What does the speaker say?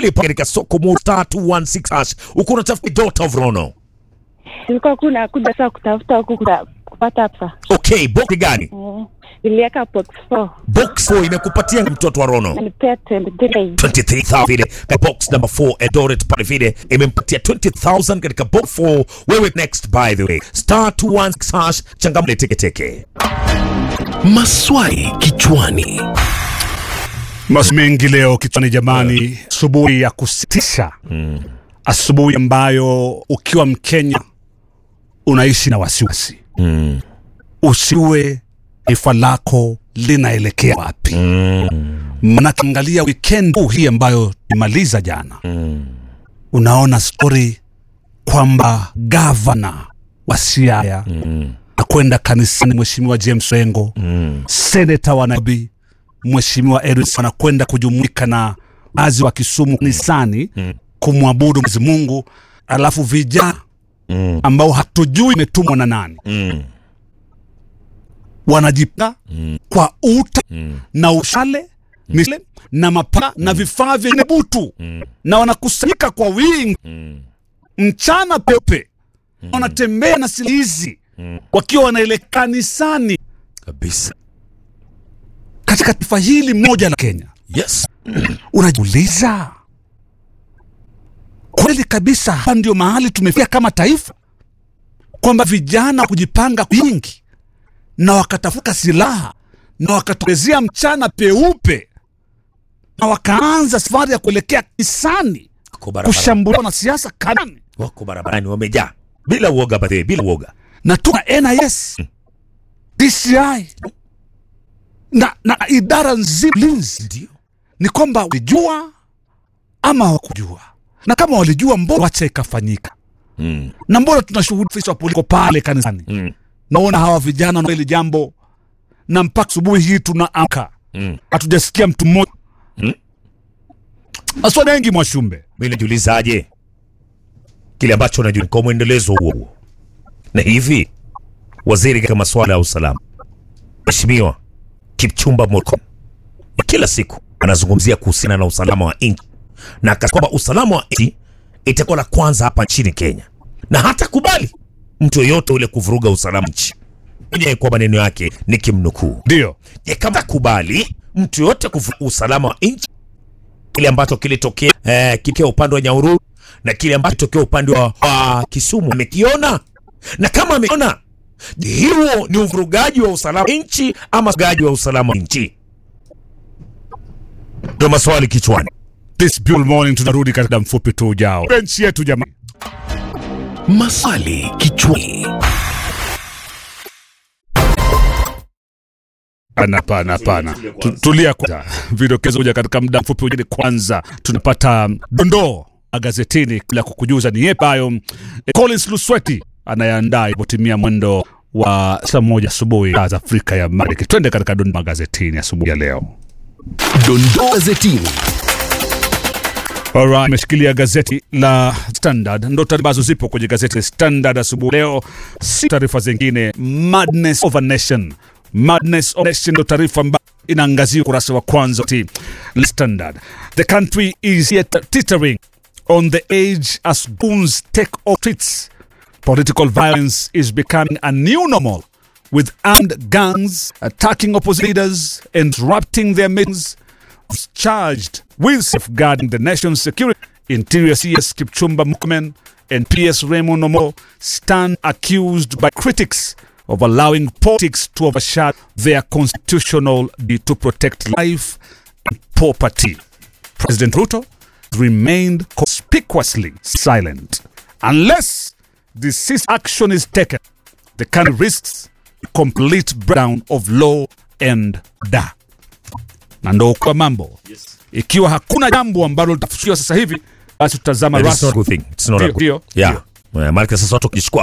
kweli pale katika soko mo star 216 hash uko unatafuta daughter of Rono. Nilikuwa kuna kuja saa kutafuta huku kuta- kupata pesa. Okay, box gani? Eh, Niliweka box 4 Box 4 imekupatia mtoto wa Rono. nilipea 23. 23,000 vile katika box number 4 Eldoret pale vile imempatia 20,000 katika box 4. Wewe next by the way star 216 hash changamle teke teke. Maswali kichwani. Mas mengi leo kichwani jamani, asubuhi ya kusitisha, asubuhi ambayo ukiwa Mkenya unaishi na wasiwasi usiwe taifa lako linaelekea wapi. Manake angalia weekend huu hii ambayo imaliza jana, unaona stori kwamba gavana wa Siaya akwenda kanisani, Mheshimiwa James Rengo seneta wa Nairobi Mheshimiwa Edwin anakwenda kujumuika na wazi wa Kisumu kanisani kumwabudu Mwenyezi Mungu, alafu vijana ambao hatujui imetumwa na nani wanajipanga kwa uta na ushale misle na mapaa na vifaa vyenye butu na wanakusanyika kwa wingi mchana peupe, wanatembea na silaha hizi wakiwa wanaelekea kanisani Kabisa. katika taifa hili moja la Kenya. Yes. Unajiuliza, kweli kabisa hapa ndio mahali tumefika kama taifa, kwamba vijana kujipanga wingi na wakatafuta silaha na wakatokezea mchana peupe na wakaanza safari ya kuelekea kanisani Wako barabarani. kushambulia wanasiasa kanani Wako barabarani wamejaa bila uoga bathe, bila uoga. na tuna NIS, DCI na, na idara nzima linzi Ndio. ni kwamba walijua ama hawakujua, na kama walijua, mbona wacha ikafanyika? Mm. Na mbona tunashuhudia afisa wa polisi pale kanisani, Mm. naona hawa vijana na hili jambo, na mpaka asubuhi hii tunaamka Mm. hatujasikia mtu mmoja Mm. maswali mengi Mwashumbe. Mimi najiulizaje kile ambacho najua kwa mwendelezo huo huo, na hivi waziri katika masuala ya usalama Mheshimiwa Kipchumba Murkomen kila siku anazungumzia kuhusiana na usalama wa nchi na akasema kwamba usalama wa nchi itakuwa la kwanza hapa nchini Kenya, na hata kubali mtu yoyote ule kuvuruga usalama nchi. Mwenyewe kwa maneno yake nikimnukuu, Ndio je, kama kubali mtu yoyote kuvuruga usalama wa nchi kile ambacho kilitokea eh, kitokea upande wa Nyahururu na kile ambacho kitokea upande wa, wa Kisumu amekiona, na kama ameona, je, huo ni uvurugaji wa usalama wa nchi ama uvurugaji wa usalama wa nchi? Ndio maswali kichwani. this beautiful morning, tunarudi katika muda mfupi tu ujao. Benchi yetu jamani. Maswali kichwani. Pana, pana, pana. Tu- Tulia kwanza, vidokezo kuja katika muda mfupi ujeni. Kwanza tunapata dondoo magazetini kabla ya kukujuza ni yepi hayo. Eh, Collins Lusweti anayeandaa ipotimia mwendo wa saa moja asubuhi saa za Afrika ya Mashariki. Twende katika dondoo magazetini asubuhi ya leo. Dondoo gazetini. Alright, imeshikilia gazeti la Standard, ndo taarifa ambazo zipo kwenye gazeti la Standard asubuhi leo, si taarifa zingine. Madness of a Nation, Madness of a Nation ndo taarifa ambayo inaangazia ukurasa wa kwanza wa la Standard. The country is yet teetering on the edge as goons take off streets. Political violence is becoming a new normal with armed gangs attacking opposition leaders and disrupting their meetings was charged with safeguarding the nation's security. Interior CS Kipchumba Murkomen and PS Raymond Omo stand accused by critics of allowing politics to overshadow their constitutional duty to protect life and property. President Ruto remained conspicuously silent. Unless decisive action is taken, the country risks a complete breakdown of law and order na ndo kwa mambo ikiwa hakuna jambo ambalo litafusiwa sasa hivi basi tutazama That is not a rasmi good thing. It's not a Ndio, good- ndio, Yeah. Eh, Maana sasa watu wakichukua